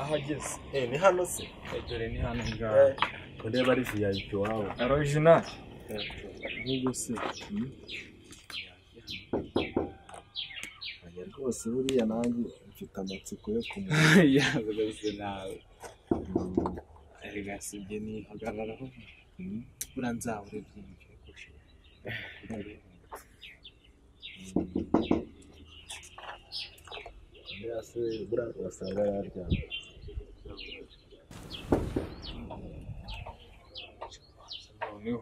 ahageze eh ni hano se dore ni hano Eh, ngaha ureba ari viyayipi wawe arojina ahubwo se oya rwose buriya nanjye mfite amatsiko yo kumenya yabuze nawe erega sibye ni hagararaho buriya nzahure byinshi buriya se buriya urasanga yaryamye noneho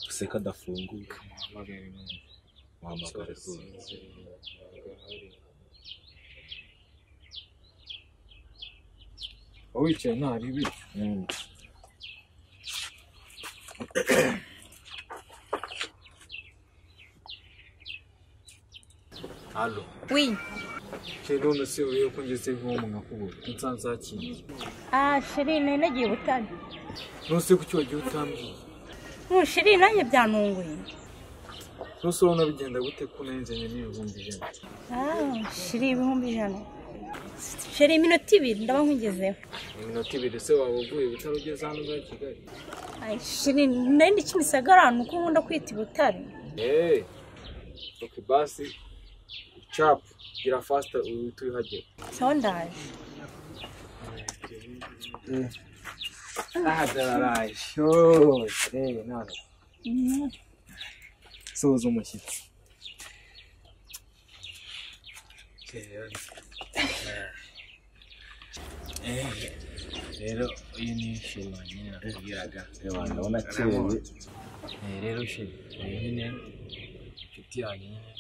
useka adafunguye umuhamagare none wahamagara rwose wowe wicaye ntari bi halo Oui. rero none se urebe ko ngeze nko mu nkakubura nsanze hakiriye Ah, sheri nari nagiye butare. nose kuki wagiye utambwiye Mu sheri nanjye byantunguye. nose urabona bigenda gute ko nanjye n'ibihumbi ijana Ah, sheri ibihumbi ijana. Sheri iminota ibiri ndaba nkugezeho. iminota ibiri se waba uguye utarugeze hano za kigali Ay, sheri nari ndi kimisagara ahantu ko nkunda kwita i Butare. eee oke basi capu gira fasita uhita uyihagera Sawa ndaje. aha dararashose none soza umushyitsi rero uyu ni sheri wanjye nakubwiraga reba ndabona akeye Eh, rero sheri uyu nyine inshuti yanjye nyine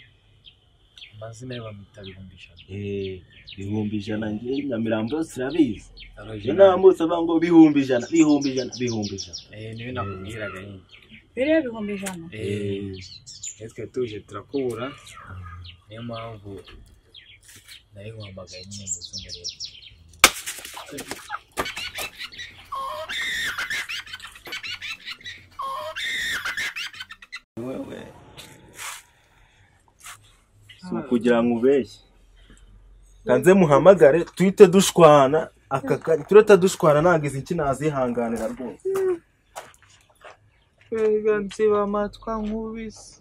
amazina ye bamwita bihumbi ijana Eh, bihumbi ijana njye nyamirambo yose irabizi Arojina. iyo nama bose avuga ngo bihumbi ijana bihumbi ijana bihumbi ijana Eh, niwe nakubwiraga nyine Rero ibihumbi ijana. Eh, iyo twari tuje turakubura niyo mpamvu nari nkuhamagaye nyine mu z'umuriro wewe si ukugira ngo ubeshye kanze muhamagare tuhite dushwana aka kanya tureta dushwana ntabwo izi nki nazihanganira rwose Erega nsiba amatwa nkubisi